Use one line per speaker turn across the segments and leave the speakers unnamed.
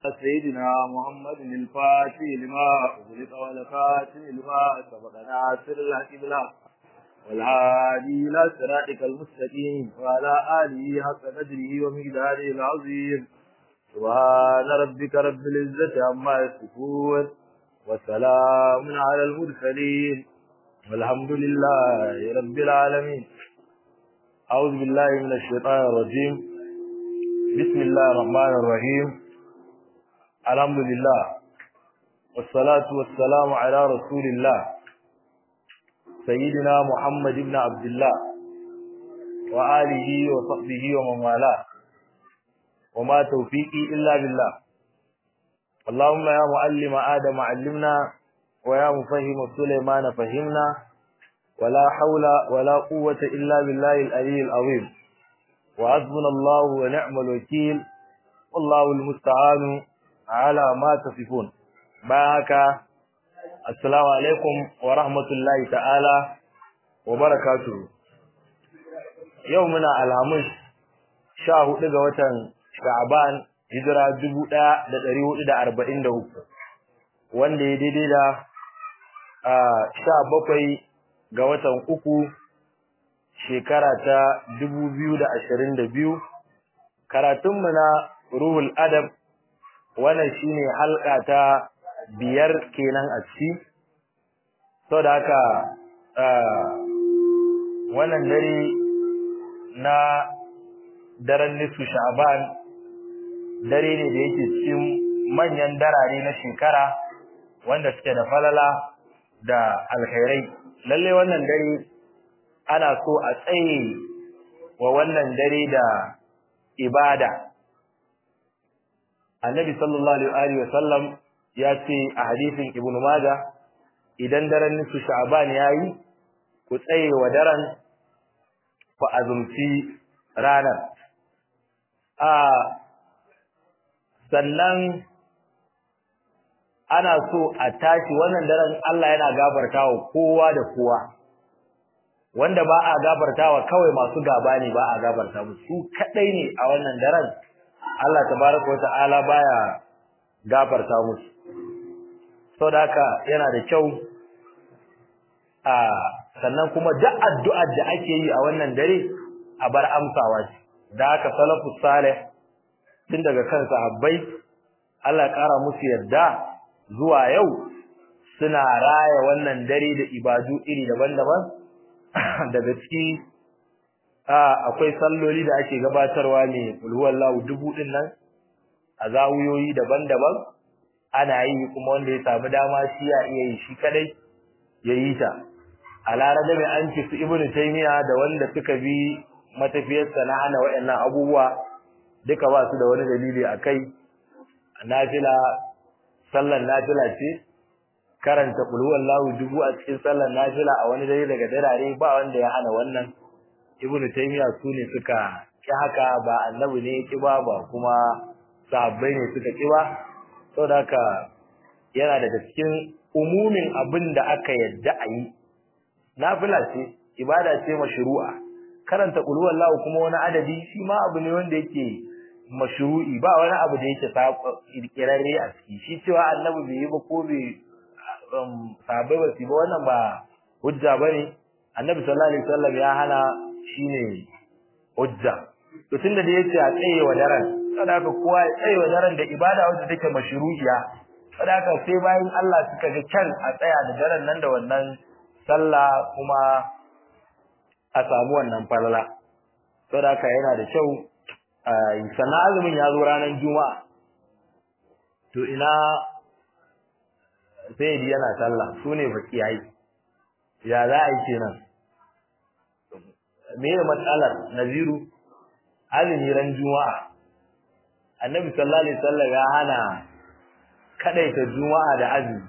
سيدنا محمد الفاتح لما أغلق والخاتم لما سبق ناصر الحق بالحق والهادي إلى صراطك المستقيم وعلى آله حق قدره ومقداره العظيم سبحان ربك رب العزة عما يصفون وسلام على المرسلين والحمد لله رب العالمين أعوذ بالله من الشيطان الرجيم بسم الله الرحمن الرحيم الحمد لله والصلاة والسلام على رسول الله سيدنا محمد بن عبد الله وآله وصحبه ومن والاه وما توفيقي إلا بالله اللهم يا معلم آدم علمنا ويا مفهم سليمان فهمنا ولا حول ولا قوة إلا بالله العلي العظيم وحسبنا الله ونعم الوكيل والله المستعان على ما تصفون باك السلام عليكم ورحمة الله تعالى وبركاته يومنا الخميس شاهد daga watan Sha'ban hijira 1443 wanda ya daidai da sha bakwai ga watan uku shekara ta dubu biyu da ashirin da biyu karatunmu na ruhul adab wannan shine halka ta biyar kenan a ciki sau da haka wannan dare na daren nisu sha'ban dare ne da yake cikin manyan darare na shekara wanda suke da falala da alkhairai lalle wannan dare ana so a tsaye wa wannan dare da ibada annabi sallallahu alaihi wa sallam ya ce a hadisin ibnu majah idan daren nisu sha'ban yayi ku tsaye wa daren ku azumci ranar a sannan ana so a tashi wannan daren Allah yana gafartawa kowa da kowa wanda ba a gafartawa kawai masu gaba ne ba a gafarta musu su kadai ne a wannan daren Allah tabaraka wa ta'ala baya gafarta musu saboda haka yana da kyau a sannan kuma duk addu'ar da ake yi a wannan dare a bar amsawa ce da haka salafus salih tun daga kan sahabbai Allah ya kara musu yadda zuwa yau suna raya wannan dare da ibadu iri daban-daban daga ciki akwai salloli da ake gabatarwa ne ulhuwallahu dubu din nan a zawuyoyi daban-daban ana yi kuma wanda ya samu dama shi ya iya yi shi kadai ya yi ta a larada mai an su ibnu taymiya da wanda suka bi matafiyarsa na hana waɗannan abubuwa duka ba su da wani dalili a kai nafila sallan nafila ce karanta qul huwallahu dubu a cikin sallan nafila a wani dare daga darare ba wanda ya hana wannan ibnu taymiya su ne suka ki haka ba annabi ne ki ba ba kuma sahabbai ne suka ki ba saboda haka yana daga cikin umumin abin da aka yadda a yi nafila ce ibada ce mashru'a karanta qul huwallahu kuma wani adadi shi ma abu ne wanda yake mashru'i ba wani abu da yake kirkirarre a ciki shi cewa annabi bai yi ba ko bai sahabbai ba su ba wannan ba hujja bane annabi sallallahu alaihi wasallam ya hana shine hujja to tunda da yace a tsaye wa daren sadaka kowa ya tsaye wa daren da ibada wacce take mashru'iya sadaka sai bayan Allah suka ga kyan a tsaya da daren nan da wannan sallah kuma a samu wannan falala sadaka yana da kyau sannan azumin ya zo ranar juma'a to ina sai yana sallah su ne fakiyai ya za a yi kenan me ne matsalar naziru azumi ran juma'a annabi sallallahu alaihi wasallam ya hana kadaita juma'a da azumi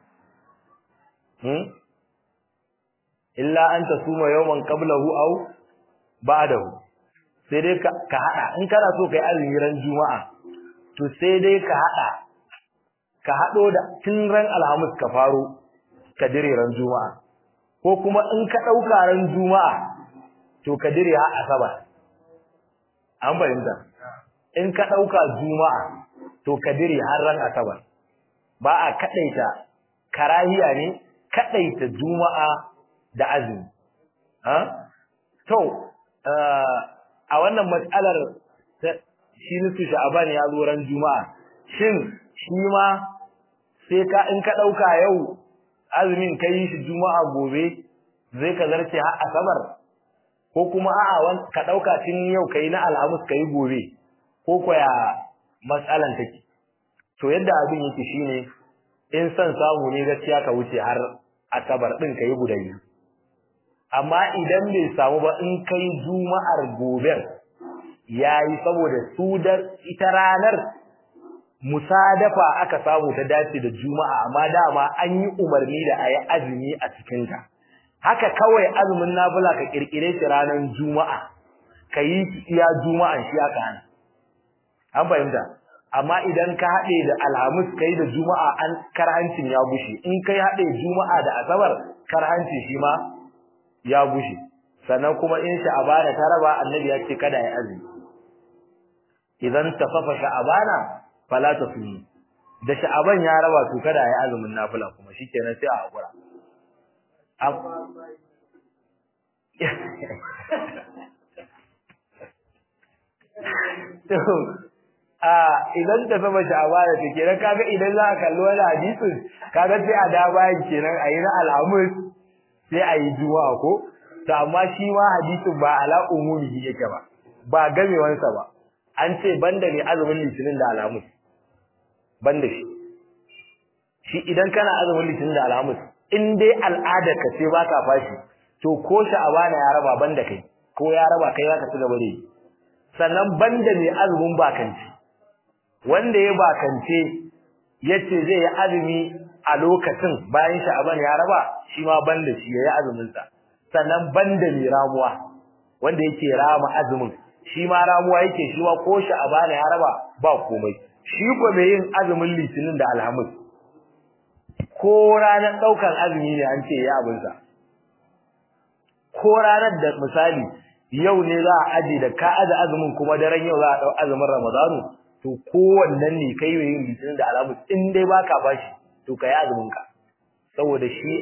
hmm illa an tasuma yawman qablahu aw ba'dahu sai dai ka hada in kana so kai azumi ran juma'a to sai dai ka hada ka hado da tun ran alhamis ka faro ka dire ran juma'a ko kuma in ka dauka ran juma'a to ka dire ha asabar an bayyana in ka dauka juma'a to kadiri har ran asabar ba a kadaita karahiya ne kadaita juma'a da azumi ha to a wannan matsalar shi nufi sha'aban ya zo ran juma'a shin shi ma sai ka in ka dauka yau azumin kai shi juma'a gobe zai ka zarce har asabar ko kuma a'a ka dauka tun yau kai na alhamis kai gobe ko koya matsalan take to yadda abin yake shine in san samu ne gaskiya ka wuce har asabar din kai guda biyu amma idan bai samu ba in kai juma'ar gobe yayi saboda su da ita ranar musadafa aka samu ta dace da juma'a amma dama an yi umarni da ayi azumi a cikin ta haka kawai azumin nafila ka kirkire shi ranar juma'a kayi iya juma'an shi aka hana an fahimta amma idan ka haɗe da alhamis kai da juma'a an karhancin ya bushe in kai haɗe juma'a da asabar karhancin shi ma ya bushe sannan kuma in sha'abana ta raba annabi ya ce kada ya azumi idan tafafa sha'abana fala tasumi da sha'aban ya raba to kada ya azumin nafila kuma shikenan sai a hakura a idan ta saba sha'abana to kenan kaga idan za ka kalli wani hadisin kaga sai a da bayan kenan a yi na alhamis sai a yi juma'a ko to amma shi ma hadisin ba ala umumi yake ba ba gamewansa ba an ce banda ne azumin litinin da alhamis banda shi shi idan kana azumin litinin da alhamis in dai al'adar ka ce baka fashi to ko sha'abana ya raba banda kai ko ya raba kai zaka ci gaba da yi sannan banda ne azumin bakanci wanda ya bakance yace zai yi azumi a lokacin bayan sha'aban ya raba shi ma banda shi yayi azumin sa sannan banda ne ramuwa wanda yake rama azumin shi ma ramuwa yake shi ma ko sha'aban ya raba ba komai shi ko mai yin azumin litinin da alhamis ko ranar daukan azumi ne an ce ya abin sa ko ranar da misali yau ne za a aje da ka aje azumin kuma daren yau za a dau azumin ramadanu to kowannen ne kai mai yin litinin da alhamis in dai baka bashi to kai azumin ka saboda shi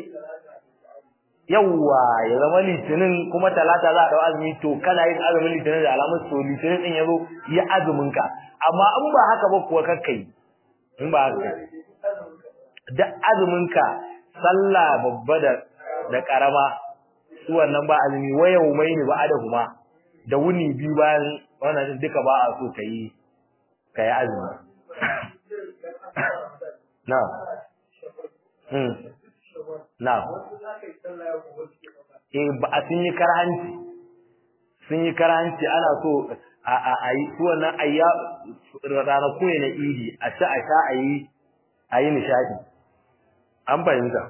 yawa ya zama litinin kuma talata za a dau azumi to kana yin azumin litinin da alamun to litinin din yazo ya azumin ka amma in ba haka ba kuwa kakkai in ba haka da azumin ka sallah babba da da karama su wannan ba azumi wayau mai ne ba adahuma da wuni biyu bayan wannan duka ba a so kai kai azumi na hmm na eh ba a sun yi karhanci sun yi karhanci ana so a a a yi su wannan ayya ranaku ne na idi a ci a sha a yi a yi nishadi an fahimta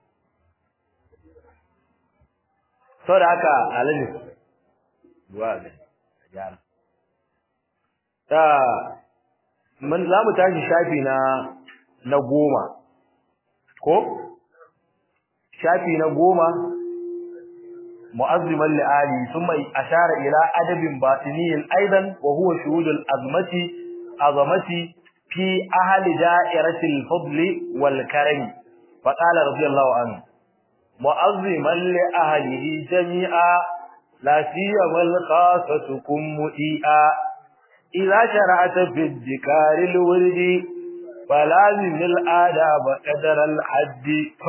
sau da haka alaji wa da gyara ta mun za mu tashi shafi na na goma ko shafi na goma mu'azziman li'ali thumma ashara ila adabin batiniyin aidan wa huwa shuhudul azmati azamati fi ahli da'irati al-fadl wal karam fa qala radiyallahu anhu mu'azziman li ahlihi jami'a la siyama al-khasatukum mu'i'a idza shara'ata fi dhikari al-wirdi falazim al-adab qadara al-hadd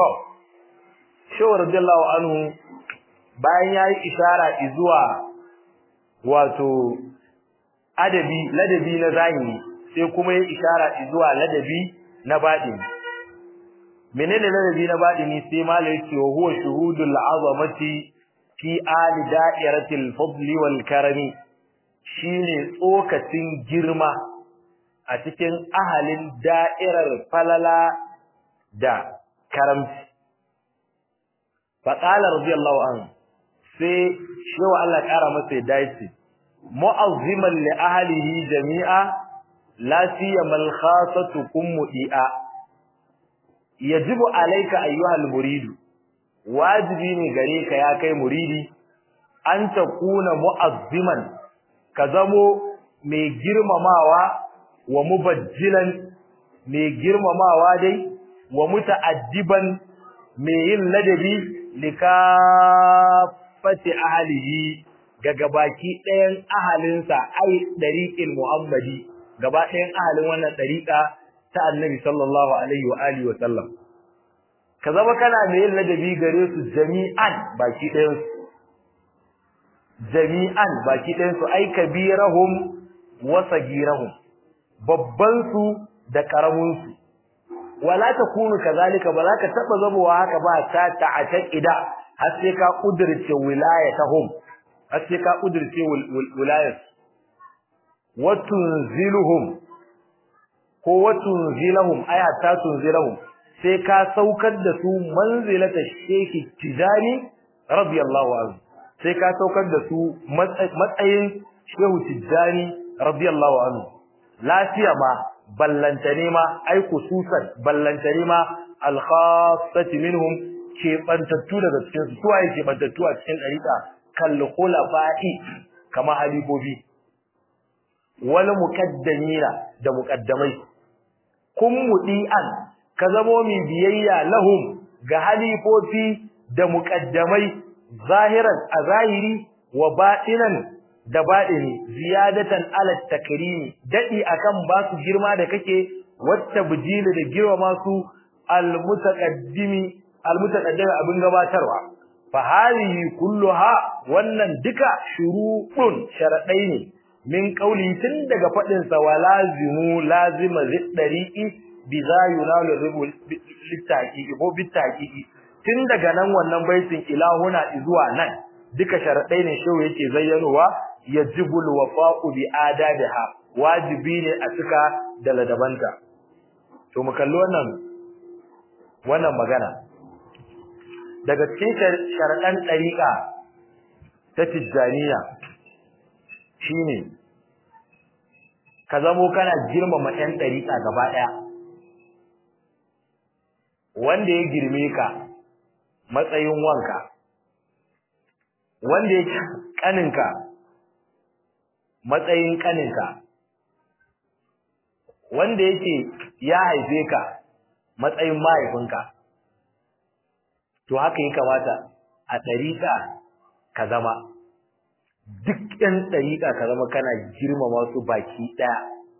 Shehu radiyallahu anhu bayan yayi ishara zuwa wato adabi ladabi na zahiri sai kuma yayi ishara zuwa ladabi na batini menene ladabi na batini sai malai ce wa huwa shuhudul azamati fi ali da'iratil fadli wal karami shine tsokacin girma a cikin ahalin da'irar falala da karamci faƙala radiyallahu anhu sai shewa Allah ƙara masa ya dace mu'azziman li ahlihi jami'a la siyamal khasatu kum mu'i'a yajibu alayka ayyuhal muridu wajibi ne gare ka ya kai muridi an takuna mu'azziman ka zamo mai girmamawa wa mubajjilan mai girmamawa dai wa muta'addiban mai yin ladabi likafati ahlihi ga gabaki ɗayan ahalinsa ai dariqil muhammadi gaba ɗayan ahalin wannan dariqa ta annabi sallallahu alaihi wa alihi wa sallam ka zama kana mai yin ladabi gare su jami'an baki ɗayan su jami'an baki ɗayan su ai kabirahum wa sagirahum babban su da karamin su wala takunu kazalika ba za ka taba zamowa haka ba ta ta'aqida har sai ka kudirce wilayatahum har sai ka kudirce wilayat wa tunziluhum ko wa tunzilahum aya ta tunzilahum sai ka saukar da su manzilata sheki tijani radiyallahu anhu sai ka saukar da su matsayin shehu tijani radiyallahu anhu lafiya ma ballantane ma ai khususan ballantane ma al-khassati minhum ke bantattu daga cikin su suwaye ke bantattu a cikin dariqa kal khulafa'i kama halibobi wal muqaddamina da muqaddamai kun mudi'an ka zamo mi biyayya lahum ga halifofi da muqaddamai zahiran a zahiri wa batinan da baɗini ziyadatan ala takrimi dadi akan ba su girma da kake wata bujili da girma masu almutaqaddimi almutaqaddimi abin gabatarwa fa hadhihi kulluha wannan duka shurutun sharadai ne min qauli tun daga fadin sa walazimu lazima ziddariqi bi za yunalu ribul litaqiqi ko bitaqiqi tun daga nan wannan baitin ilahuna zuwa nan duka sharadai ne shehu yake zayyanowa yajibul wafa'u bi adabiha wajibi ne a cika da ladabanta to mu kalli wannan wannan magana daga cikin sharadan dariqa ta tijaniya shine ka zamo kana girmama ɗan dariqa gaba daya wanda ya girme ka matsayin wanka wanda ya kaninka matsayin kaninka wanda yake ya haife ka matsayin mahaifinka to haka ya kamata a ɗariƙa ka zama duk ɗan ɗariƙa ka zama kana girmama su baki ɗaya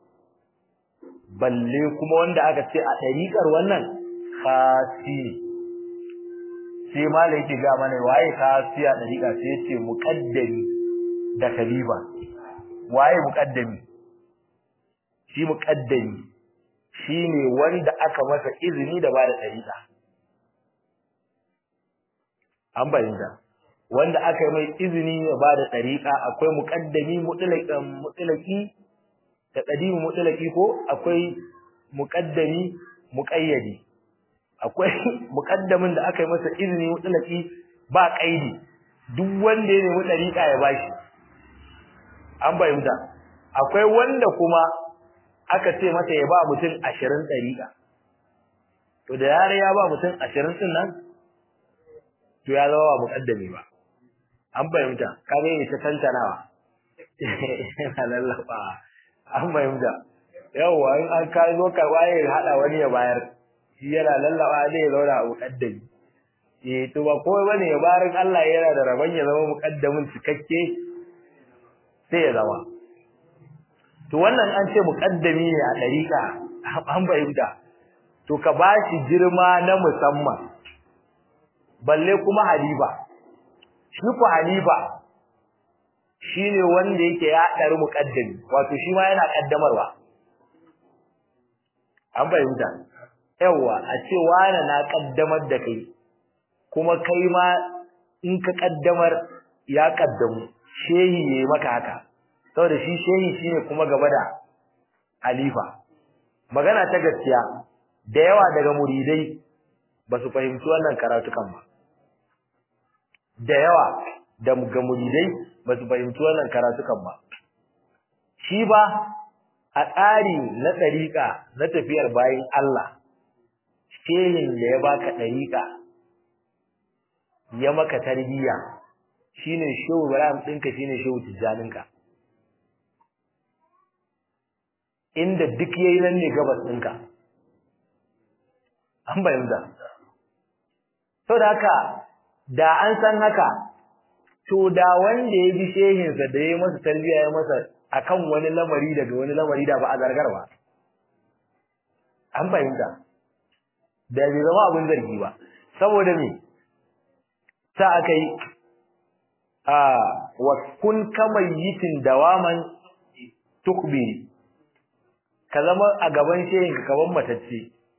balle kuma wanda aka ce a ɗariƙar wannan khasi sai malai yake ga mana waye khasi a ɗariƙa sai ya ce muƙaddami da khalifa waye muqaddami shi muqaddami shine wanda aka masa izini da bada dariqa an bayyana wanda aka mai izini da bada dariqa akwai muqaddami mutlaqan mutlaqi da qadimi mutlaqi ko akwai muqaddami muqayyadi akwai muqaddamin da aka masa izini mutlaqi ba kaidi duk wanda ya nemi dariqa ya bashi an bayyana akwai wanda kuma aka ce masa ya ba mutum 20 dariqa to da yare ya ba mutum 20 din nan to ya zama muqaddami ba an bayyana kage ne ta tantanawa yana lallaba an bayyana yawa in an kai zo ka waye hada wani ya bayar shi yana lallaba zai zauna a muqaddami eh to ba komai bane ya barin Allah yana da rabon ya zama muqaddamin cikakke sai ya zama to wannan an ce muqaddami ne a dariqa an bayyana to ka bashi girma na musamman balle kuma halifa shi ku halifa shine wanda yake ya dari muqaddami wato shi ma yana kaddamarwa an bayyana yawa a ce wani na kaddamar da kai kuma kai ma in ka kaddamar ya kaddamu shehi yayi maka haka saboda shi shehi shine kuma gaba da halifa magana ta gaskiya da yawa daga muridai ba su fahimci wannan karatukan ba da yawa da ga muridai ba su fahimci wannan karatukan ba shi ba a tsari na ɗariƙa na tafiyar bayan Allah shehin da ya baka ɗariƙa ya maka tarbiyya shine shehu Ibrahim ɗinka shine shehu Tijjaninka inda duk yayi nan ne gabas ɗinka an bayyana to da haka da an san haka to da wanda ya bi shehinsa da ya masa tarbiyya ya masa akan wani lamari daga wani lamari da ba a zargar ba an fahimta da bai zama abin zargi ba saboda me ta aka yi a wa kun kamayitin dawaman tukbiri ka zama a gaban shehin ka kaman matacce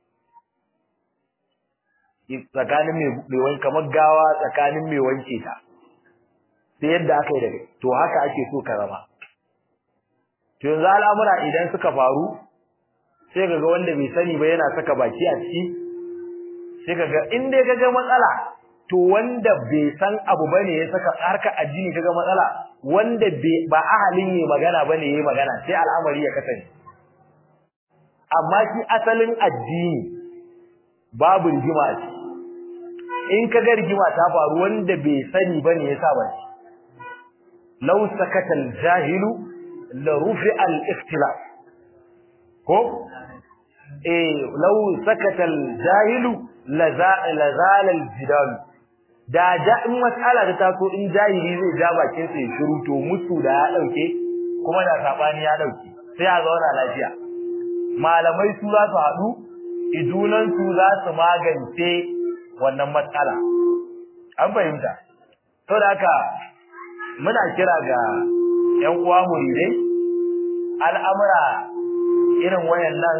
tsakanin mai wanke kamar gawa tsakanin mai wanke ta sai yadda aka yi da to haka ake so ka zama to yanzu al'amura idan suka faru sai kaga wanda bai sani ba yana saka baki a ciki sai kaga in dai kaga matsala to wanda bai san abu bane ya saka harka addini kaga matsala wanda ba ahalin yi magana bane yayi magana sai al'amari ya kasance amma shi asalin addini babu rigima a ciki in kaga rigima ta faru wanda bai sani bane yasa ba law sakata al-jahilu la rufi'a al-ikhtilaf ko eh law sakata al-jahilu la zala al-jidal da da in mas'ala da taso in jahili zai ja bakin sa ya shiru to musu da ya dauke kuma da sabani ya dauke sai a zauna lafiya malamai su za su haɗu idunan su za su magance wannan matsala an fahimta to da haka muna kira ga ƴan uwa muridai al'amura irin wayannan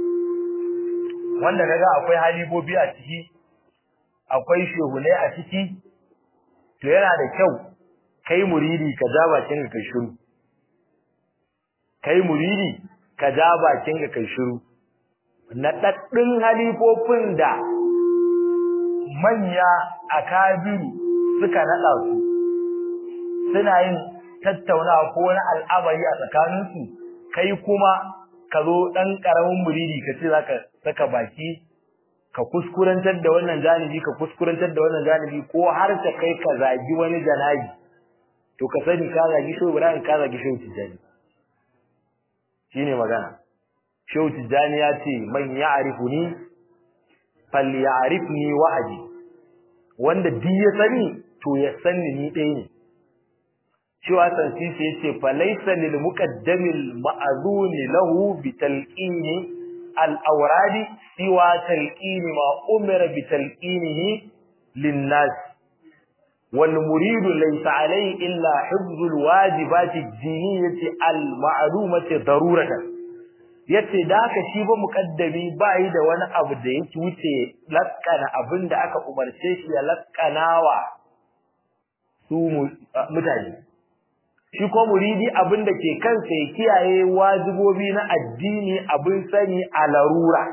wanda kaga akwai halibobi a ciki akwai shehune a ciki to yana da kyau kai muridi ka ja bakin ka shiru kai muridi ka ja bakin ka kai shiru na daddin halifofin da manya akabiru suka nada su suna yin tattaunawa ko wani al'amari a tsakaninsu kai kuma ka zo dan karamin muridi ka ce zaka saka baki ka kuskurantar da wannan janibi ka kuskurantar da wannan janibi ko har ta kai ka zagi wani janabi to ka sani ka zagi shi Ibrahim ka zagi shi Tijani shine magana Shehu Tijani ya ce man ya'rifuni falyarifni wahdi wanda duk ya sani to ya sani ni ɗaya ne cewa sansisi yace fa laysa lil muqaddamil ma'zuni lahu bi talqini al awradi siwa talqini ma umira bi talqinihi lin nas wal murid laysa alayhi illa hifzul wajibati ad-diniyyati al ma'lumati daruratan yace da haka shi ba muqaddami bai da wani abu da yake wuce lakkana abinda aka umarce shi ya lakkanawa su mutane shi ko muridi abin da ke kansa ya kiyaye wajibobi na addini abin sani a larura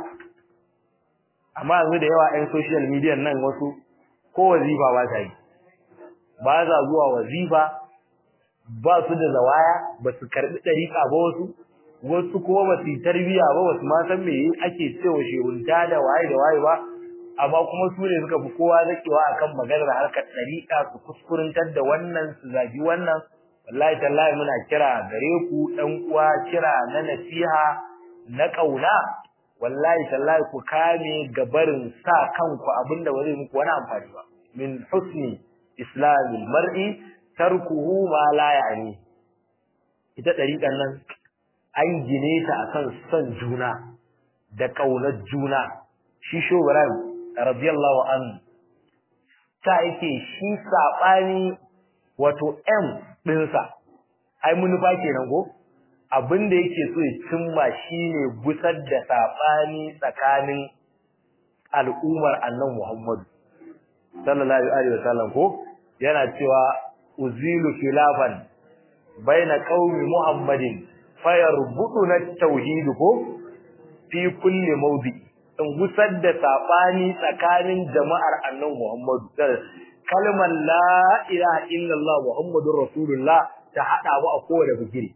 amma yanzu da yawa ɗan social media nan wasu ko wazifa ba ta yi ba za zuwa wazifa ba su da zawaya ba su karɓi ɗariƙa ba wasu wasu kuma ba su yi tarbiyya ba wasu ma san me ake cewa shehunta da waye da waye ba amma kuma su ne suka fi kowa zakewa akan maganar harkar ɗariƙa su kuskurantar da wannan su zagi wannan wallahi tallahi muna kira gare ku ɗan uwa kira na nasiha na ƙauna wallahi tallahi ku kame gabarin sa kanku abinda ba zai muku wani amfani ba min husni islamil mar'i tarkuhu ma la ya'ni ita ɗariƙan nan an gine ta akan son juna da ƙaunar juna shi shogaran radiyallahu anhu ta yake shi saɓani wato M ɗinsa, ai manufa kenan ko? Abin da yake so ya cimma shine gusar da saɓani tsakanin al'ummar annan Muhammadu. Sallallahu Alaihi wasallam ko? Yana cewa, Uzilu khilafan baina qaumi Muhammadin fayar buɗu na tauhidu ko? Fi kulle maudi. In gusar da saɓani tsakanin jama'ar annan Muhammadu. kalmar la ilaha illallah muhammadur rasulullah ta hada mu a kowane bigiri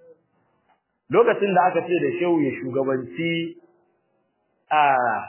lokacin da aka ce da shehu ya shugabanci a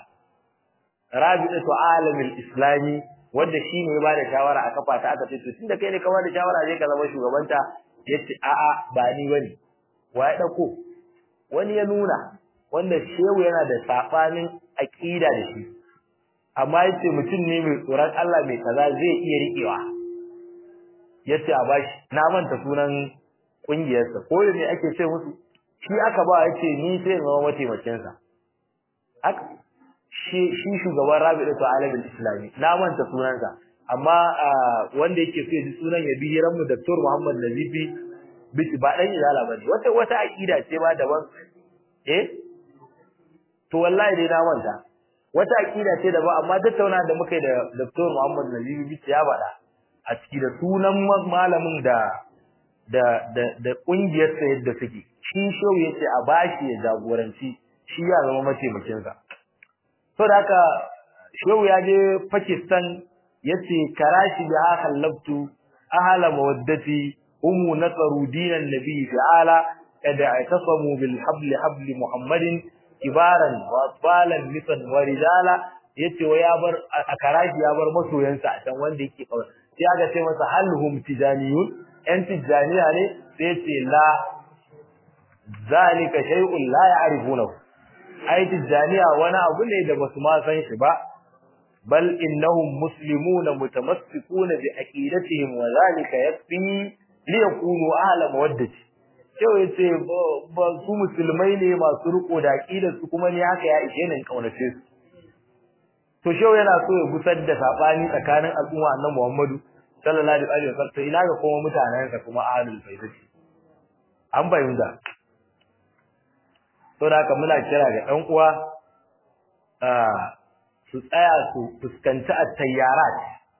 rabi'atu alamil islami wanda shine ya bada shawara a kafa ta aka ce to tunda kai ne ka bada shawara zai ka zama shugabanta yace a a ba ni bane wa ya dauko wani ya nuna wanda shehu yana da sabanin aqida da shi amma yace mutum ne mai tsoron Allah mai kaza zai iya riƙewa yace a bashi na manta sunan kungiyarsa ko ne ake ce musu shi aka ba yace ni sai zama mataimakin sa aka shi shi shugaban Rabi'atu Alamin Islami na manta sunansa amma wanda yake so ya ji sunan ya bi hiran mu Dr. Muhammad Nazifi bici ba dan izala bane wata wata aqida ce ba daban eh to wallahi dai na manta wata aqida ce daban amma tattauna da muka yi da Dr. Muhammad Nazifi bici ya bada a ciki da sunan malamin da da da da kungiyar sa yadda suke shi show yace a bashi ya jagoranci shi ya zama mataimakin sa to da haka show ya je Pakistan yace karashi bi haka labtu ahla mawaddati umu nasaru dinan nabi ta'ala kada atasamu bil habli habli muhammadin kibaran wa atfalan nisan wa rijala yace wa ya bar a karashi ya bar masoyansa a can wanda yake kawai sai aka ce masa halhum tijaniyun yan tijaniya ne sai yace la zalika shay'un la ya'rifunahu ai tijaniya wani abu ne da basu ma san shi ba bal innahum muslimuna mutamassikuna bi aqidatihim wa zalika yakfi li yakunu ahla mawaddati kyau yace ba su musulmai ne masu riko da aqidar su kuma ne haka ya ishe ni kaunace su to shau yana so ya gusar da sabani tsakanin al'umma annabi Muhammadu sallallahu alaihi wasallam ina ga kuma mutanensa kuma ahlul baiti an bayyana to da haka muna kira ga ɗan uwa su tsaya su fuskanci at-tayyarat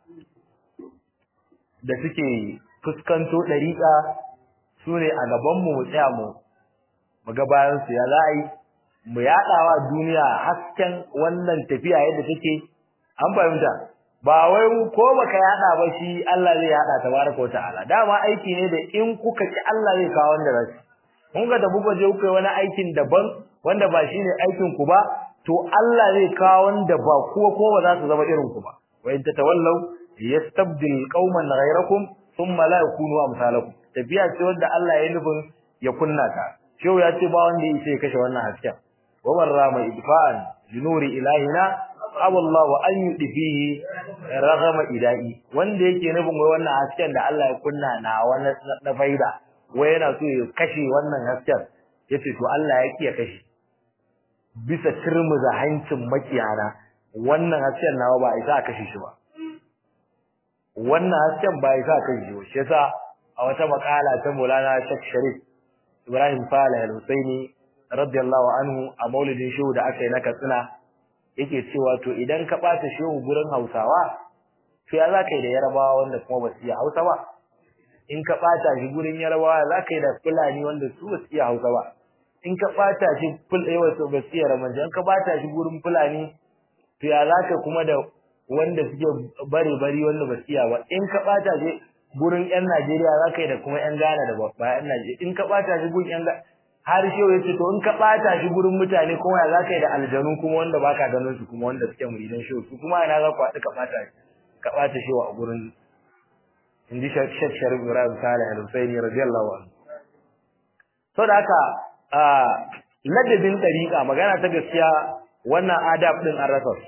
da suke fuskanto dariƙa sune a gaban mu mu tsaya mu mu ga bayan su ya za'i mu yadawa duniya hasken wannan tafiya yadda take an fahimta ba wai ko baka yada ba shi Allah zai yada tabaraka wa ta'ala dama aiki ne da in kuka ki Allah zai kawo wanda rashi kun ga da buga je kuka wani aikin daban wanda ba shine aikin ku ba to Allah zai kawo wanda ba kuwa ko ba za su zama irin ku ba wa in tatawallaw yastabdil qauman ghayrakum thumma la yakunu amsalakum tafiya ce wanda Allah ya nufin ya kunna ta shehu ya ce ba wanda yake kashe wannan hasken wa warrama idfa'an junuri ilahina awallahu an yudfihi ragama idai wanda yake nufin wai wannan hasken da Allah ya kunna na wani na faida wai yana so ya kashe wannan hasken yace to Allah ya kiya kashe bisa turmuza hancin makiyana wannan hasken nawa ba isa kashe shi ba wannan hasken ba isa kashe shi ba shi yasa a wata makala ta Maulana Sheikh Sharif Ibrahim Saleh Al-Husaini radiyallahu anhu a maulidin shehu da aka yi na Katsina yake cewa to idan ka bata shehu gurin Hausawa to ya zaka yi da Yarabawa wanda kuma ba su iya Hausa ba in ka bata shi gurin Yarabawa zaka yi da Fulani wanda su ba su iya Hausa ba in ka bata shi ful eh wato ba su iya Ramanji in ka bata shi gurin Fulani to ya zaka kuma da wanda suke bare bari wanda ba su iya ba in ka bata shi gurin ƴan Najeriya zaka yi da kuma ƴan Ghana da ba ƴan Najeriya in ka bata shi gurin ƴan har shehu yace to in ka bata shi gurin mutane kuma ya zaka yi da aljanu kuma wanda baka ganin su kuma wanda suke muridan shehu su kuma ina za ku haɗu ka bata ka bata shehu a gurin inji Sheikh Sharif Ibrahim Saleh Al-Husaini radiyallahu anhu to da haka ladabin dariqa magana ta gaskiya wannan adab din an rasa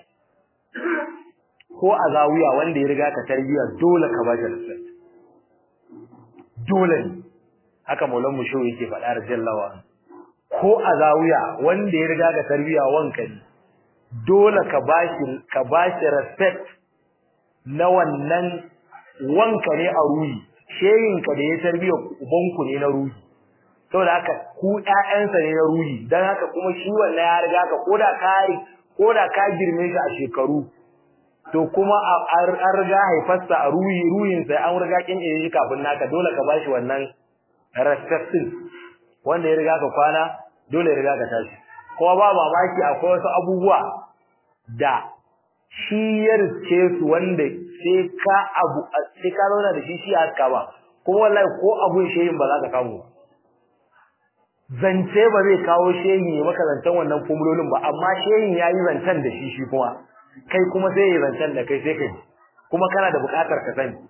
ko a zawiya wanda ya riga ka tarbiya dole ka ba shi respect dole ne haka maulan mu shehu yake faɗa radiyallahu anhu ko a zawiya wanda ya riga ka tarbiya wanka ne dole ka bashi ka bashi respect na wannan wanka ne a ruhi shehin ka da ya tarbiya ubanku ne na ruhi saboda haka ku ƴaƴansa ne na ruhi dan haka kuma shi wannan ya riga ka koda ka koda ka girme shi a shekaru to kuma an riga haifarsa a ruhi ruhin sai an riga kin shi kafin naka dole ka bashi wannan respectin wanda ya riga ka kwana dole ya riga ka tashi kuma ba mamaki akwai wasu abubuwa da shi ya riske su wanda sai ka abu sai ka zauna da shi shi a haska ba kuma wallahi ko abun shehin ba za ka kamu zance ba zai kawo shehin ya maka zancen wannan formulolin ba amma shehin ya yi zancen da shi shi kuma kai kuma sai ya zancen da kai sai kai kuma kana da buƙatar ka sani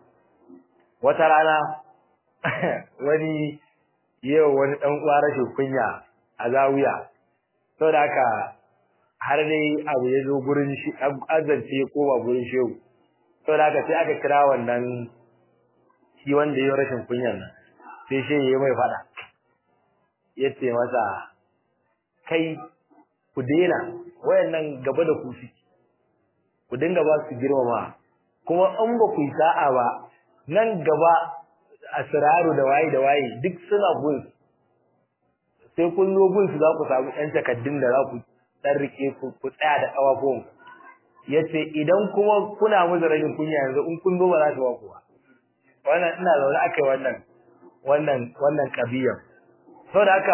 wata rana wani yau wani dan uwa rashin kunya a zawiya saboda haka har dai abu ya zo gurin shi azance ya koma gurin shehu saboda haka sai aka kira wannan shi wanda ya rashin kunyan nan sai shehu ya mai fada ya ce masa kai ku daina wayannan gaba da ku suke ku dinga ba su girmama kuma in ba ku yi sa'a ba nan gaba asraru da waye da waye duk suna gun sai kun zo gun su za ku samu ɗan takaddun da za ku dan rike ku ku tsaya da kawafon yace idan kuma kuna musu rashin kunya yanzu in kun zo ba za su ba ku ba wannan ina zaune akai wannan wannan wannan kabiyar saboda haka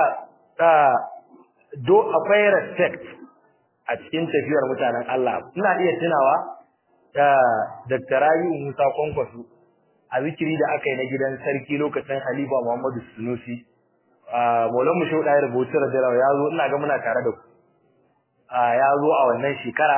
do akwai respect a cikin tafiyar mutanen Allah ina iya tunawa da Dr. Rabi'u Musa Kwankwaso a zikiri da aka yi na gidan sarki lokacin Halifa Muhammadu Sunusi a Maulan Musho da rubutu da jarawa ya zo ina ga muna tare da ku a ya zo a wannan shekara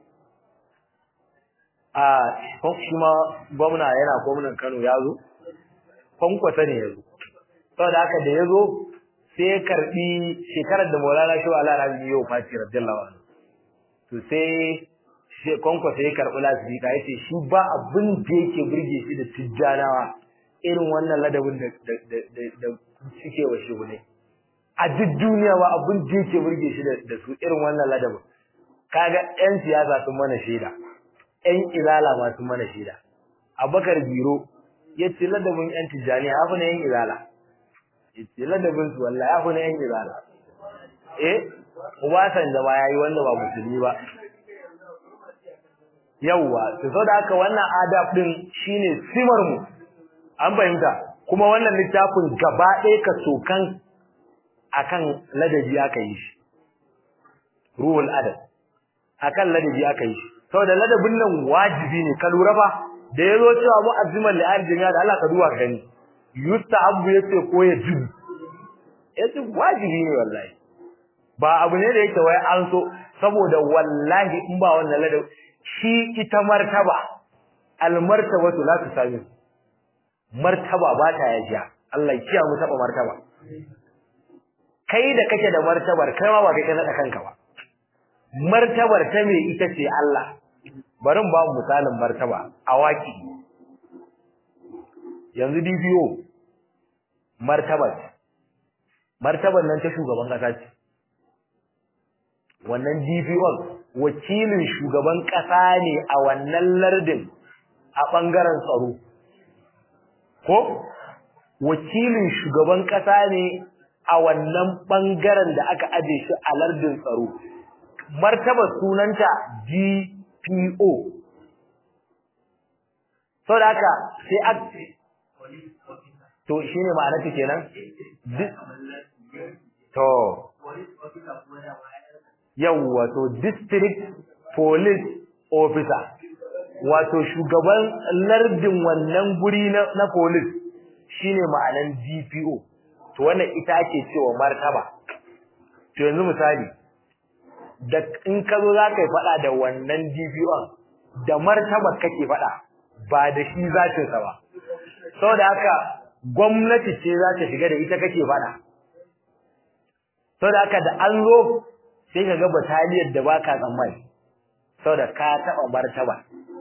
a shi ma gwamna yana gwamnan Kano ya zo Kwankwaso ne ya zo saboda haka da ya zo sai ya karbi shekarar da Maulana Shehu Allah Rabi yau Fati radiyallahu anhu to sai shi konko sai ya karbi lasbika yace shi ba abin da yake burge shi da tijjanawa irin wannan ladabin da da da da suke wa shi ne a duk duniya ba abin da yake burge shi da su irin wannan ladabin kaga yan siyasa sun mana shaida yan ilala ma sun mana shaida Abubakar Biro yace ladabin yan tijjani hafi na yan ilala yace ladabin su wallahi ya kuna yan izala eh ubasan da ba yayi wanda ba musulmi ba yawa to saboda haka wannan adab din shine simar mu an fahimta kuma wannan littafin gaba ɗaya ka sokan akan ladabi aka yi shi ruhul adab akan ladabi aka yi shi saboda ladabin nan wajibi ne ka lura fa da yazo cewa mu'azziman li aljami'a da Allah ka duba gani yustahabbu yace ko ya jibu yace wajibi ne wallahi ba abu ne da yake wai an so saboda wallahi in ba wannan ladab shi ita martaba al martabatu la tusami martaba ba ta yajiya Allah ya mu taba martaba kai da kake da martabar kai ma ba kai ka nada kanka ba martabar ta me ita ce Allah bari mu ba mu misalin martaba awaki yanzu DPO martabar martabar nan ta shugaban kasa ce wannan DPO wakilin shugaban kasa ne a wannan lardin a bangaren tsaro ko wakilin shugaban kasa ne a wannan bangaren da aka aje shi a lardin tsaro martabar sunanta DPO saboda haka sai a to shine ma'anar ta kenan to yawwa to district police officer wato shugaban lardin wannan guri na, na police shine ma'anan DPO to wannan ita ake cewa martaba to yanzu misali da in ka zo za ka yi faɗa da wannan DPO da martabar kake faɗa ba da shi zatinsa ba saboda haka gwamnati ce za ta shiga da ita kake faɗa saboda haka da an zo sai ka ga bataliyar da baka tsammani saboda ka taɓa martaba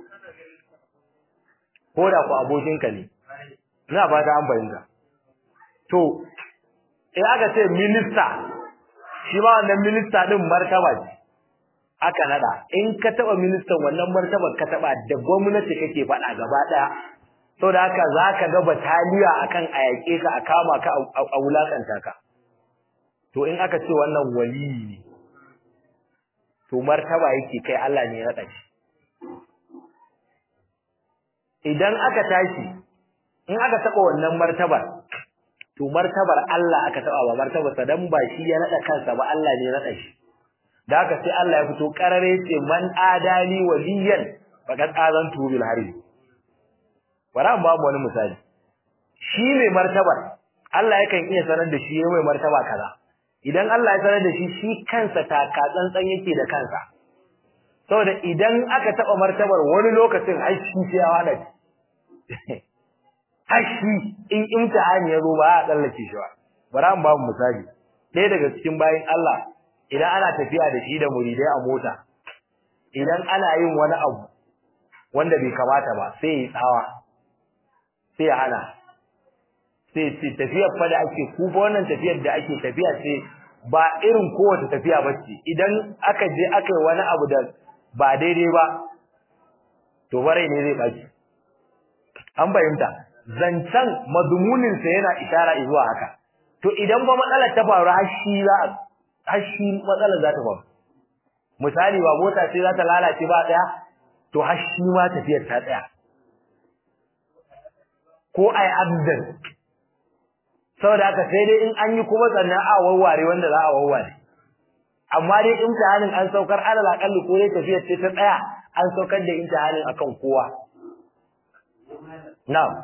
ko da ku abokinka ne ina fata an fahimta to in aka ce minista shi ba wannan minista din martaba ce aka nada in ka taba ministan wannan martabar ka taba da gwamnati kake faɗa gaba daya saboda haka zaka ga bataliya akan ayake ka a kama ka a wulakanta ka to in aka ce wannan wali ne to martaba yake kai Allah ne ya nada shi idan aka tashi in aka taba wannan martabar to martabar Allah aka taba ba martabar sa dan ba shi ya nada kansa ba Allah ne ya nada shi da haka sai Allah ya fito karare ce man adali waliyan faqad azantu bil harbi bara mu ba mu wani misali shi ne martabar Allah yakan iya sanar da shi mai martaba kaza idan Allah ya sanar da shi shi kansa taka tsantsan yake da kansa saboda idan aka taba martabar wani lokacin ai shi sai ya wada hashi in imtihani ya zo ba a tsallake shi ba bara mu ba mu misali ɗaya daga cikin bayin Allah idan ana tafiya da shi da muridai a mota idan ana yin wani abu wanda bai kamata ba sai ya tsawa sai ya hana sai ce tafiyar fa da ake ku fa wannan tafiyar da ake tafiya ce ba irin kowace tafiya ba ce idan aka je aka yi wani abu da ba daidai ba to barai ne zai ɓaci an fahimta zancen mazumuninsa yana ishara zuwa haka to idan ba matsalar ta faru har shi za a har shi matsalar za ta faru misali ba mota sai za ta lalace ba daya to har shi ma tafiyar ta tsaya ko ai abdan saboda haka sai dai in an yi kuma sannan a warware wanda za a warware amma dai imtihanin an saukar alal akalli ko dai tafiyar ce ta tsaya an saukar da imtihanin akan kowa na'am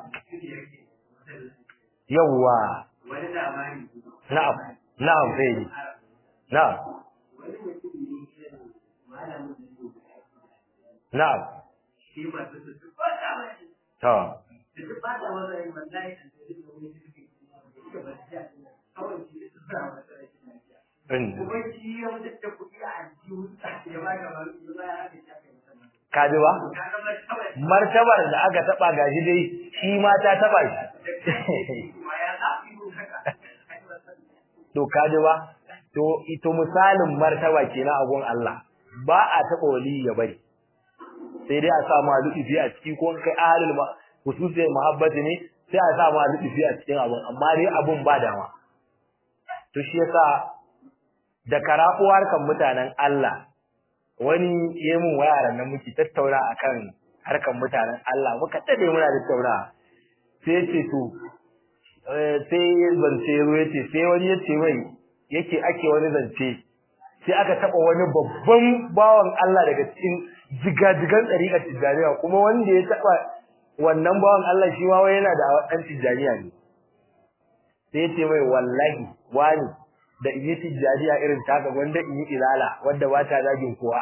yawwa
wani labari
na'am na'am sai na'am
wani mutum ne irin malamin da su
na'am
shi masu su su kwata mashi
to
su su bada wani wallahi an ce da wani suke da ba su ja kawai shi su fara masa rashin lafiya
in
kuma shi ya mutu da kuɗi a aljihu ya ba ka malu ya ba ya haka ya kai masa malu
ka ji ba
ka ga ba kawai
martabar da aka taba gashi dai shi ma ta taba shi
kuma ya za su yi haka kai masa
to ka ji ba to ito misalin martaba kenan a gun Allah ba a taba wali ya bari sai dai a sa ma lutufi a ciki ko in kai ahlul ma hususi muhabbati ne sai a sa ma lutufi a cikin abun amma dai abun ba dama to shi yasa da karafuwar kan mutanen Allah wani yemin wayaran nan muke tattauna akan harkan mutanen Allah muka dade muna tattauna sai yace to eh, sai zance zo yace sai wani yace mai yake ake wani zance sai aka taba wani babban bawan Allah daga cikin jigajigan tsariƙar tijjaniya kuma wanda ya taba wannan bawan Allah shi ma wai yana da ɗan tijjaniya ne sai yace mai wallahi wani da in yi tijjaniya irin taka wanda in yi ilala wanda ba ta zagin kowa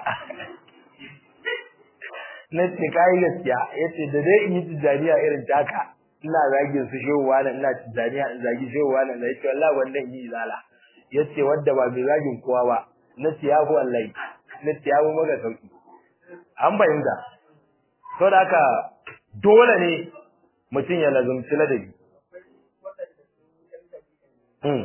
na ce kayi gaskiya ya ce da dai in yi tijjaniya irin taka ina zagin su shehu wani ina tijjaniya in zagi shehu wani na ce wallahi wanda in yi ilala ya ce wadda ba mai zagin kowa ba na ce ya fi wallahi na ce ya fi maka sauki an fahimta sau da haka dole ne mutum ya lazumci ladabi Hmm.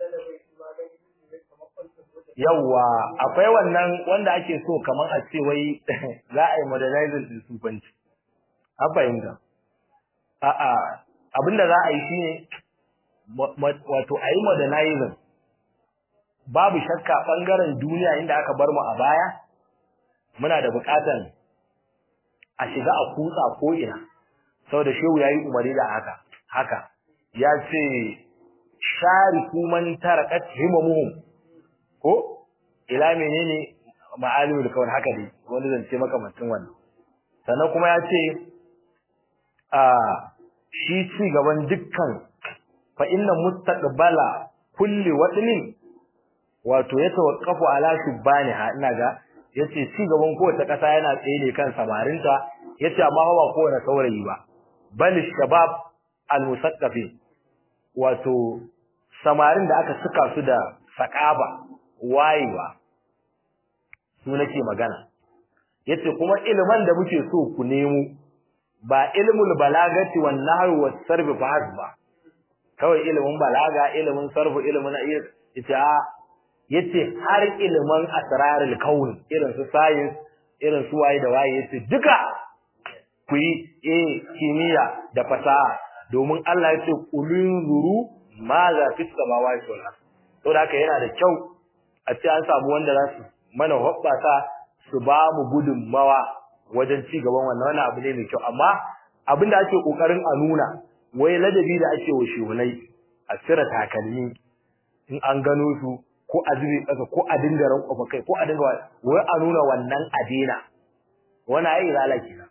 Yawwa akwai wannan wanda ake so kamar a ce wai za a yi modernizing din sufanci. An fahimta. A'a abinda za a yi shine mo- mo- wato a yi modernizing. Babu shakka bangaren duniya inda aka bar mu a baya muna da bukatan a shiga a kutsa ko ina. Saboda shehu yayi umari da haka. Haka ya ce shariku man tarakat himamuhum ko ila menene ma'alimul kawn haka dai wani zance makamantin wannan sannan kuma ya ce a shi ci gaban dukkan fa inna mustaqbala kulli wadnin wato ya tawaqqafu ala shubaniha ina ga yace ci gaban kowace kasa yana tsaye ne kan samarinta yace amma ba kowane saurayi ba bal shabab al musaqqafin wato samarin da aka suka su da sakaba wayewa su nake magana yace kuma iliman da muke so ku nemo ba ilmul balagati wan nahwi was sarf fa hasba kawai ilimin balaga ilimin sarfu ilimin yace a yace har ilimin asrarul kaun irin su science irin su waye da waye yace duka ku yi eh kimiyya da fasaha domin Allah yace kulun zuru ma za fi samawati wal ard to da haka yana da kyau a ce an samu wanda za su mana hobbasa su ba mu gudunmawa wajen ci gaban wannan wannan abu ne mai kyau amma abin da ake kokarin a nuna wai ladabi da ake wa shehunai a cire takalmi in an gano su ko a zube ƙasa ko a dinga rankwafa kai ko a dinga wai a nuna wannan adena wani ai zala kenan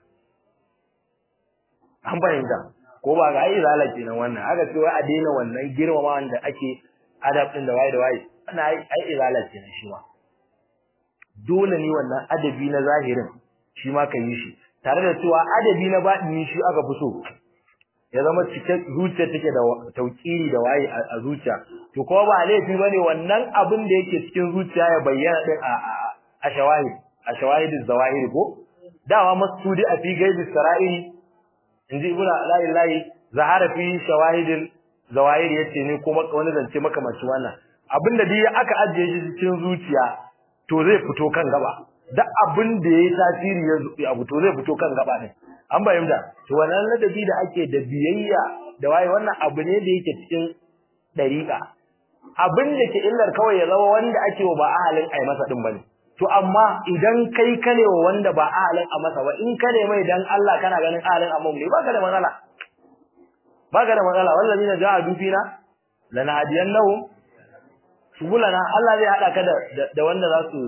an fahimta ko ba ga ai zala kenan wannan haka ce wai a daina wannan girmama wanda ake adab din da waye da waye ana ai ai izala kenan shi ma dole ne wannan adabi na zahirin shi ma ka yi shi tare da cewa adabi na baɗini shi aka fi so ya zama cike zuciya take da tauƙiri da waye a zuciya to kuma ba laifi bane wannan abin da yake cikin zuciya ya bayyana din a a shawahid a shawahid zawahiri ko dama masudi a fi gaibi sara'iri inji ibnu ala'illahi zahara fi shawahidil zawahir yace ne kuma wani zance makamancin wannan abinda dai aka ajiye shi cikin zuciya to zai fito kan gaba duk abin da yayi tasiri ya abu to zai fito kan gaba ne an bayyana to wannan ladabi da ake da biyayya da waye wannan abu ne da yake cikin dariqa abin da ke illar kawai ya zama wanda ake wa ba ahalin ai masa din bane to amma idan kai kane wa wanda ba ahalin a masa ba in kane mai dan Allah kana ganin ahalin amma ne baka da matsala baka da matsala wallazina ja'adu fina lanahdiyannahu subulana Allah zai hada ka da da wanda za su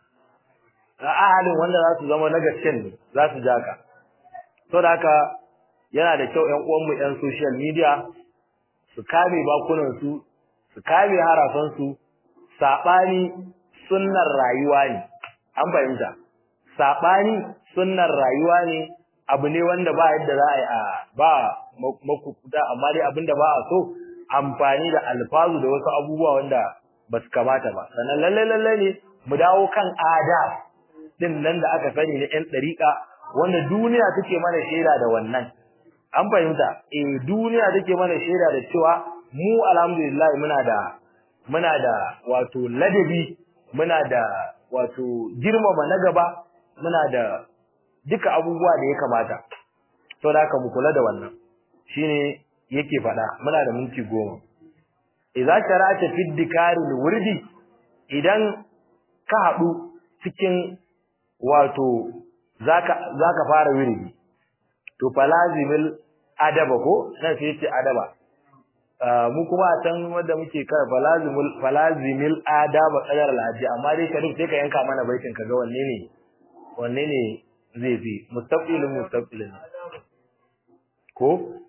ahalin wanda za su zama na gaskiyan ne za su ja ka to da haka yana da kyau ƴan uwanmu ƴan social media su kame bakunan su su kame harafan su sabani sunnar rayuwa ne an fahimta sabani sunnar rayuwa ne abu ne wanda ba yadda za a yi a ba makukuta amma dai abinda ba a so amfani da alfazu da wasu abubuwa wanda ba su kamata ba sannan lalle lalle ne mu dawo kan adab din nan da aka sani na 'yan ɗariƙa wanda duniya take mana shaida da wannan an fahimta eh duniya take mana shaida da cewa mu alhamdulillah muna da muna da wato ladabi muna da wato girmama na gaba muna da duka abubuwa da ya kamata to da haka mu kula da wannan shine yake faɗa muna da minti goma idza shara'ata fi dikaril wurdi idan ka haɗu cikin wato zaka zaka fara wirdi to falazimil adaba ko sai sai ce adaba mu kuma a can wanda muke kar falazimul falazimil adaba qadar alhaji amma dai ka duk sai ka yanka mana baitin ka ga wanne ne wanne ne zai fi mustaqilun mustaqilun ko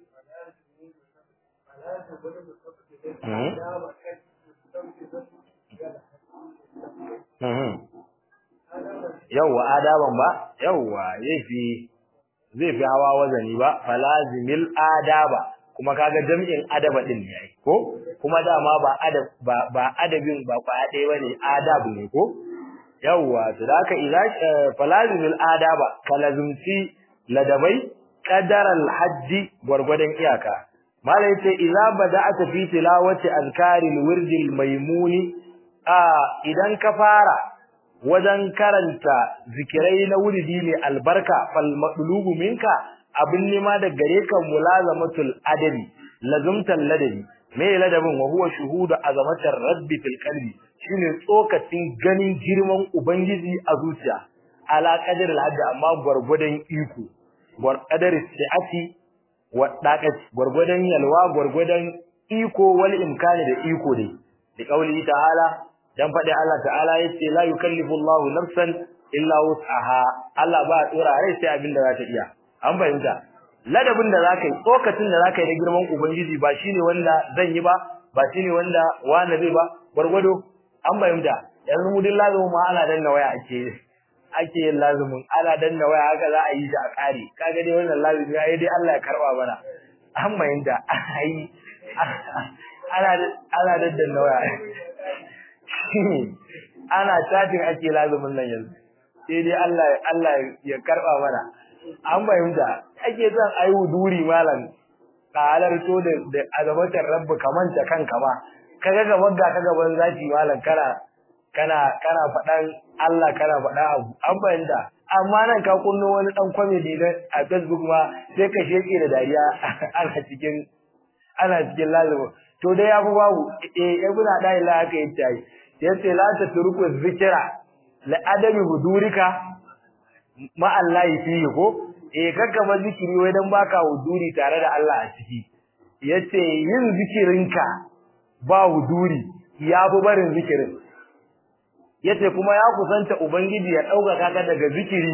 yawwa adaban ba yawwa zai fi zai fi hawa wazani ba falazimil adaba kuma kaga jami'in adaba din ne ai ko kuma dama ba adab ba ba adabin ba kwa ɗaya bane adab ne ko yawwa to da haka idza falazimil adaba kalazumci ladabai qadar al-hajj gurgudan iyaka malai yace idza bada'ata fi tilawati azkaril wirdil maimuni a idan ka fara wajen karanta zikirai na wuridi ne albarka fal madlubu minka abin nima da gare ka mulazamatul adabi lazumtal ladabi me ladabin wa huwa shuhudu azamatar rabbi fil qalbi shine tsokacin ganin girman ubangiji a zuciya ala qadar al amma gurgudan iko gwar qadar si'ati wa daqati gurgudan yalwa gurgudan iko wal imkani da iko dai da kauli ta'ala dan faɗi Allah ta'ala yace la yukallifu Allahu nafsan illa wus'aha Allah ba tsora rai sai abin da za ta iya an fahimta ladabin da zaka yi tsokacin da zaka yi da girman ubangiji ba shine wanda zan yi ba ba shine wanda wani zai ba gwargwado an fahimta yanzu mu din lazumin ma ana danna waya ake ake yin lazumin ana danna waya haka za a yi shi a kare kaga dai wannan lazumi yayi dai Allah ya karba mana an fahimta ai ana ana danna waya ana chatting ake lazumin nan yanzu sai dai Allah Allah ya karba mana an fahimta ake son ayi wuduri malam kalar to da da azabatar rabbu kaman ta kanka ba kaga gaban ga kaga ban zaki malam kana kana kana fadan Allah kana fada abu an fahimta amma nan ka kunno wani dan comedy da a Facebook ma sai ka sheke da dariya ana cikin ana cikin lazumin to dai yafi babu eh ibn da ila haka yace yace la ta turku zikira la adami hudurika ma Allah fihi ko eh kakka ba zikiri wai dan baka huduri tare da Allah a ciki yace yin zikirinka ba huduri ya fi barin zikirin yace kuma ya kusanta ubangiji ya dauka kaka daga zikiri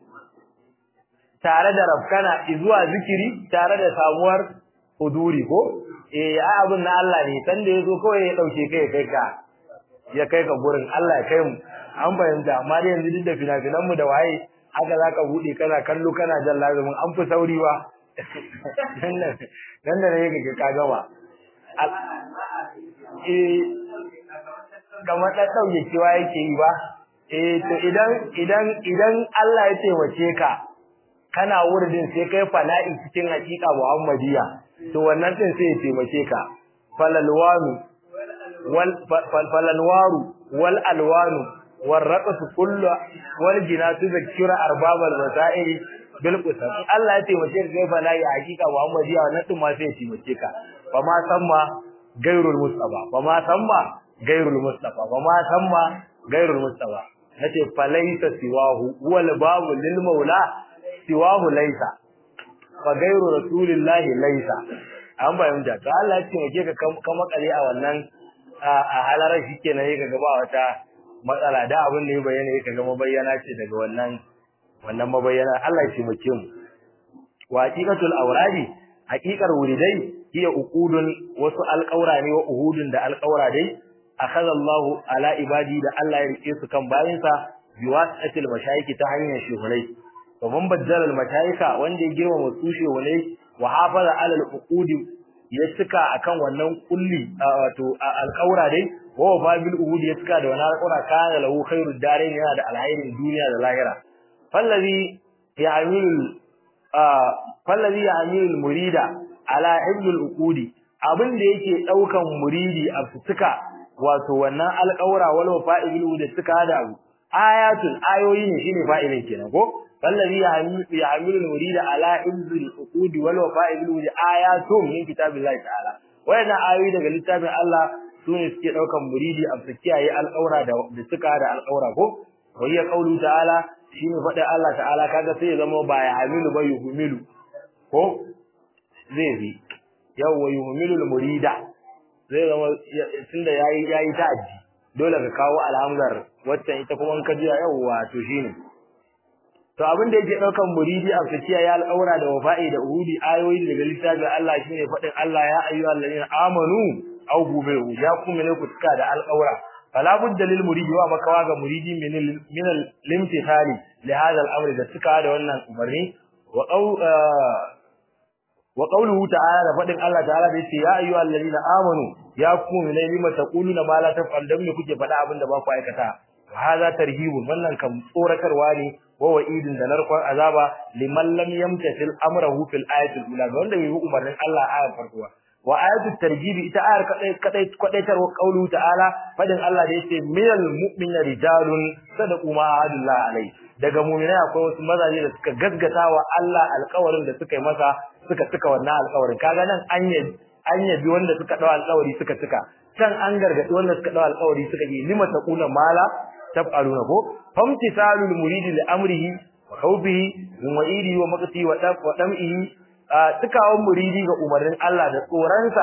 tare da rafkana zuwa zikiri tare da samuwar huduri ko eh ai abun na Allah ne san da yazo kawai ya dauke kai kai ka ya kai ka gurin Allah ya kai mu an fahimta amma dai yanzu duk da fina-finan mu da waye haka zaka bude kana kallo kana jan lazumin an fi sauri ba nan da ne ga ka gama eh kamar da dauke cewa yake yi ba eh to idan idan idan Allah ya taimake ka kana wurin sai kai fana'i cikin hakika Muhammadiya to wannan din sai ya taimake ka falalwanu wal falalwaru wal alwanu wal raqsu kullu wal jinatu zakira arbabal masail bil qusam Allah ya taimake ka kai fana'i a hakika Muhammadiya wannan din ma sai ya taimake ka fa ma samma gairul mustafa fa ma samma gairul mustafa fa ma samma gairul mustafa nace falaita siwahu wal babu lil maula siwahu laisa fa gairu rasulillahi laisa an bayyana to Allah ya ce muke ka ka makale a wannan a halarar shikenan yake gaba wata matsala da abin da ya bayyana yake ga mabayyana ce daga wannan wannan mabayyana Allah ya ce muke mu wa haqiqatul awradi haqiqar wuridai hiya uqudun wasu alqaura ne wa uhudun da alqaura dai akhadha Allah ala ibadi da Allah ya rike su kan bayinsa biwasatil mashayiki ta hanyar shuhulai ومن بدل المشايخ wanda ya girma tushe wale wa hafaza ala al-uqudi ya cika akan wannan kulli wato alƙaura dai wa babil uhudi ya cika da wannan alƙaura kana lahu khairud darain yana da alhairin duniya da lahira fallazi ya'milu fallazi ya'milu murida ala hibdul uqudi abin da yake daukan muridi a cika wato wannan alƙaura wal wafa'il da cika da abu ayatun ayoyi ne shine fa'ilin kenan ko فالذي يعمل المريد على حفظ العقود والوفاء بالوجود آيات من كتاب الله تعالى وإن آيوي daga littafin Allah sune suke daukan muridi a kiyaye alƙaura da suka da alƙaura ko wayya qaulu ta'ala shine faɗin Allah ta'ala kaga sai ya zama ba ya hamilu ba yuhmilu ko zai bi yawa yuhmilu murida zai zama tunda yayi yayi ta'addi dole ka kawo alhamdar wacce ita kuma in ka ji yawa to shine to abin da yake daukan muridi a tsakiya ya al'aura da wafa'i da uhudi ayoyi daga littafin Allah shine fadin Allah ya ayyuhal ladina amanu aw gubiru ya kuma ne ku tuka da al'aura fala budda lil muridi wa makawa ga muridi min min al-limtithali li hadha al-amr da tuka da wannan umarni wa qaw wa qawluhu ta'ala da fadin Allah ta'ala da yace ya ayyuhal ladina amanu ya kuma ne lima taquluna ma la taf'al dan ne kuke faɗa abin da ba ku aikata hadha tarhibun wannan kam tsoratarwa ne wa wa'idin da narkon azaba liman lam yamtasil amrahu fil ayatil ula ga wanda bai bi umarnin Allah a ayar farko wa ayatul tarjibi ita ayar kadai kadai kadaitar qawlu ta'ala fadin Allah da yace minal mu'minina rijalun sadaqu ma ahadullah alai daga mu'minai akwai wasu mazaje da suka gaggata wa Allah alƙawarin da suka yi masa suka cika wannan alƙawarin kaga nan an yabi an yabi wanda suka dawo alƙawari suka cika can an gargadi wanda suka dawo alƙawari suka yi lima taquna mala taf'aluna ko famtisalul muridi li amrihi wa khawfihi min wa'idi wa maqti wa daf wa dam'ihi tukawan muridi ga umarnin Allah da tsoransa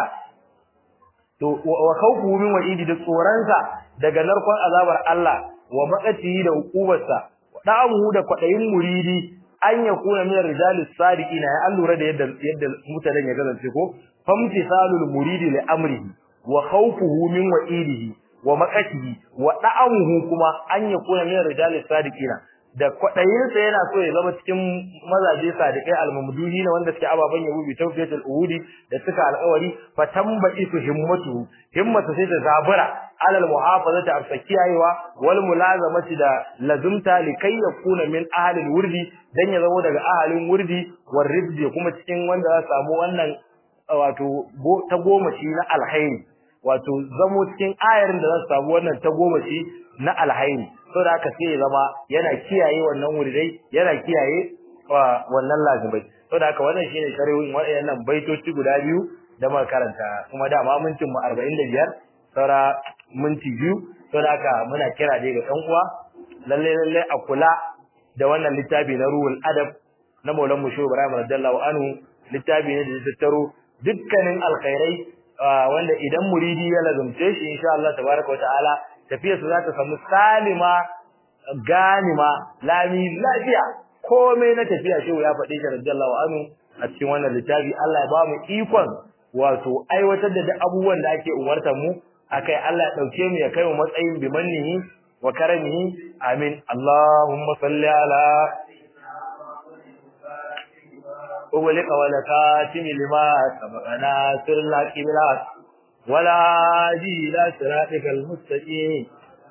to wa khawfuhu min wa'idi da tsoransa daga narkon azabar Allah wa maqti da hukubarsa da'amuhu da kwadayin muridi an yakuna min rijalis sadiqina ya allura da yadda yadda mutanen ya gazance ko famtisalul muridi li amrihi wa khawfuhu min wa'idihi wa maqatihi wa da'amuhu kuma an yakuna min rijalis sadiqina da kwadayin sa yana so ya zama cikin mazaje sadiqai almamdudi ne wanda suke ababan yabo bi tawfiyatul uhudi da suka alƙawari fa tambayi su himmatu himmatu sai ta zabura alal muhafazati afsakiyawa wal mulazamati da lazumta likai yakuna min ahli wurdi dan ya zama daga ahalin wurdi war ribdi kuma cikin wanda za samu wannan wato ta goma shi na alhaini wato zamo cikin ayarin da za su samu wannan ta goma shi na alhaini so da haka sai ya zama yana kiyaye wannan wuridai yana kiyaye wannan lazimai so da haka wannan shine shari'in waɗannan baitoci guda biyu da muka karanta kuma dama mintin mu 45 saura minti biyu so da haka muna kira dai ga ɗan uwa lalle lalle a kula da wannan littafi na ruhul adab na Maulan Musho Ibrahim radiyallahu anhu littafi ne da ya tattaro dukkanin alkhairai wanda idan muridi ya lazumce shi insha Allah tabaraka wa ta'ala tafiyar su za ta samu salima ganima lami lafiya komai na tafiya shehu ya faɗi shi radiyallahu anhu a cikin wannan littafi Allah ya ba mu ikon wato aiwatar da duk abubuwan da ake umartar mu akai Allah ya dauke mu ya kai mu matsayin bimannihi wa karamihi amin Allahumma salli ala أغلق ولكاتم لما سبقنا سر الله كبلاك ولا هادي إلى صراطك المستقيم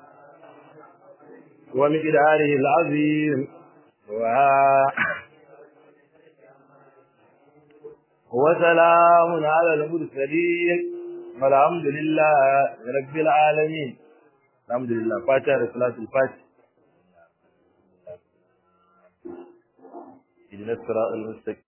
ومقداره العظيم و... وسلام على المرسلين والحمد لله رب العالمين الحمد لله فاتحة صلاة الفاتحة إذن الصراط المستقيم